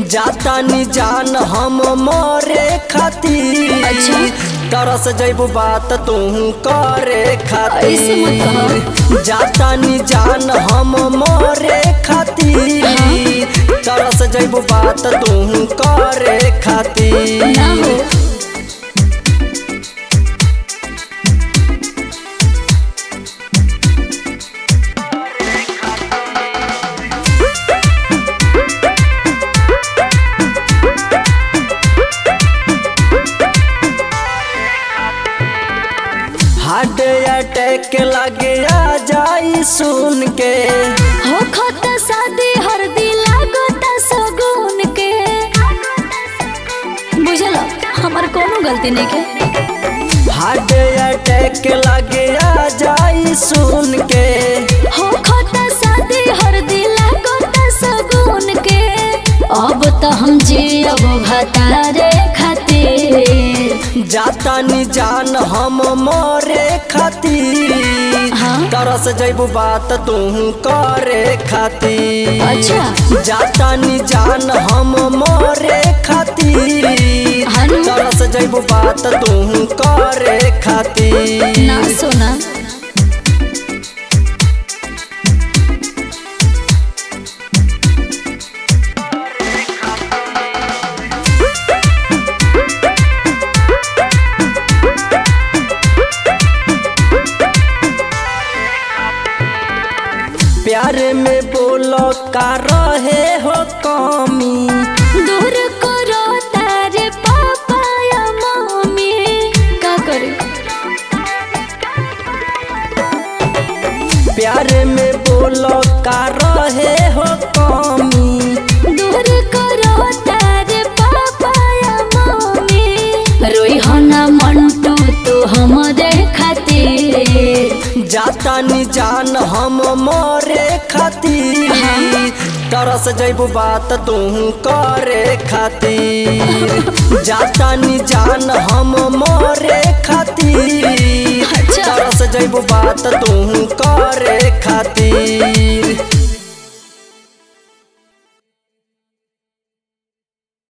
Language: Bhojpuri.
जाता नी जान हम मोरे खातिर अच्छा। तरस जैबू बात तू करे ऐसे मत खातिर जाता नी जान हम मोरे खातिर तरस जैबू बात तू करे खातिर ना हो हार्ट अटैक लगे आ जाई सुन के हो खत शादी हर दिला गोता सगुन के बुझल हमार कोनो गलती नहीं के हार्ट अटैक लगे आ जाई सुन के हो खत शादी हर दिला गोता सगुन के अब तो हम जियब भतारे खातिर जाता नी जान हम मोरे खातिर हाँ। तरस जैबू बात तू करे खातिर अच्छा। जाता नी जान हम मोरे खातिर हनु। तरस जैबू बात तू करे खातिर ना सोना प्यार में बोलो का रहे हो कमी दूर करो तारे पापा या मम्मी का करे प्यार में बोलो का रहे हो कमी दूर करो तारे पापा या मम्मी रोई हो ना मंटू तू हमरे खातिर जाता नी जान हम मोरे खातिर तरस जैबू बात तू करे खातिर जाता नी जान हम मोरे खातिर अच्छा। तरस जैबू बात तू करे खातिर